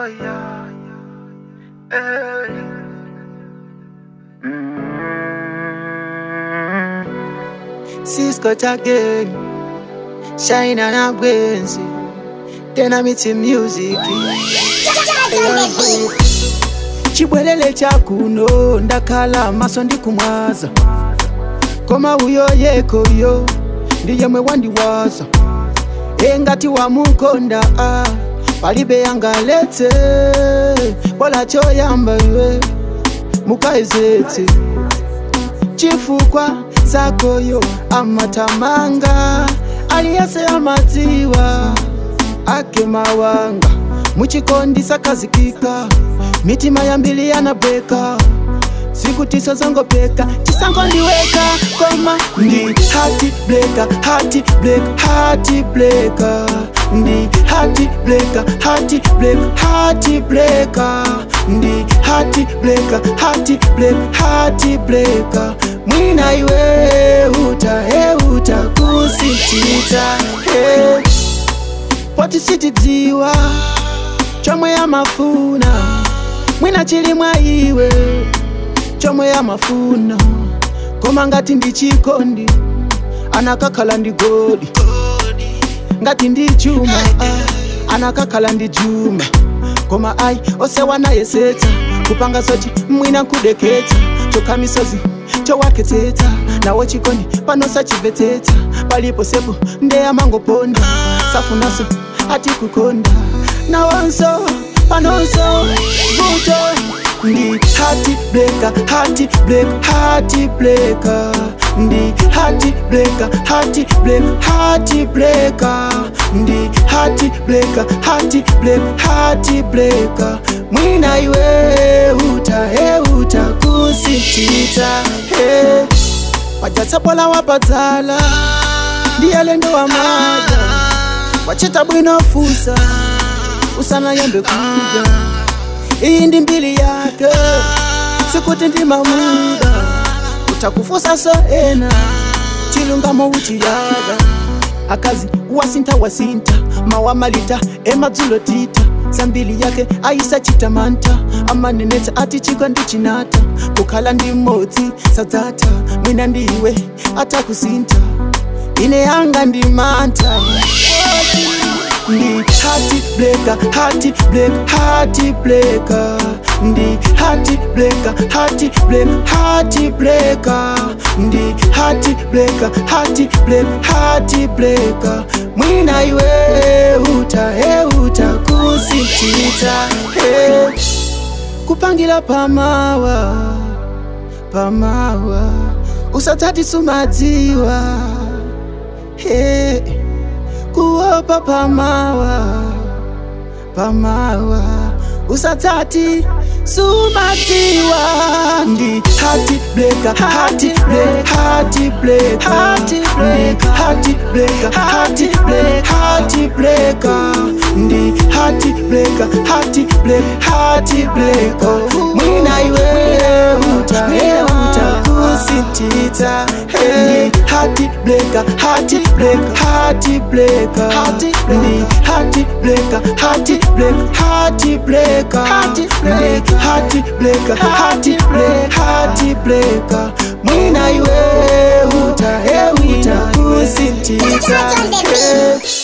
Oh yeah, yeah. Hey. Mm. Cisco again, shine and a Gwenzi. Then I meet in music. chibwelele chakuno ndakhala maso ndikumwaza koma uyo yekoyo ndiyemwe wandiwaza engati wamukonda ah, palibe yangaletse bola choyamba iwe mukaezetse chifukwa zakoyo amatamanga aliyese amadziwa ake mawanga muchikondi sakazikika mitima yambili yanabweka siku tisa zangopeka chisango ndiweka koma ndi hati bleka hati blek hati bleka ndi hati bleka hati blek hati bleka ndi hati bleka hati blek hati bleka mwina iwe uta he uta kusitita he poti sitidziwa chomwe yamafuna mwina chili mwa iwe chomwe yamafuna koma ngati ndi chikondi anakakhala ndi goli ngati ndi chuma ah, anakakhala ndi chuma koma ayi osewanayesetsa kupanga zoti mwina nkudeketsa chokha misozi chowakhetsetsa nawo chikondi panosachimvetsetsa palipo sepo ndeyamangoponda safunaso ati kukonda nawonso panonso vuto ndi hati bleka hati blek hati bleka ndi hati bleka hati blek hati bleka ndi hati bleka hati blek hati bleka mwina iwe uta he uta kusitita he wajatsapola wapadzala ndiye lendo wa maja wachita bwino fusa usanayembe kuja iyi ndi mbili yake sikuti ndi mamuda utakufusa so ena chilungamo uchiyaga akazi wasinta wasinta mawamalita emadzulo tita zambili yake aisachita manta amanenetsa ati chiko ndi chinata kukhala ndi mmodzi sadzata mwina ndiwe atakusinta ine yanga ndi manta ndi hati bleka hati blek hati bleka ndi hati bleka hati blek hati bleka ndi hati bleka hati blek hati bleka mwina iwe uta he uta kusitita he kupangila pamawa pamawa usatati sumadziwa he kuopa pamawa pamawa usatati sumatiwa ndi hati bleka hati blek hati bleka hati bleka hati bleka hati blek hati bleka ndi hati bleka hati blek hati bleka mwina iwe uta he uta kusitita ndi hati bleka hati blek hati bleka ndi hati bleka hati blek hati bleka ndi hati bleka hati blek hati bleka mwina iwe uta he uta kusitita hey.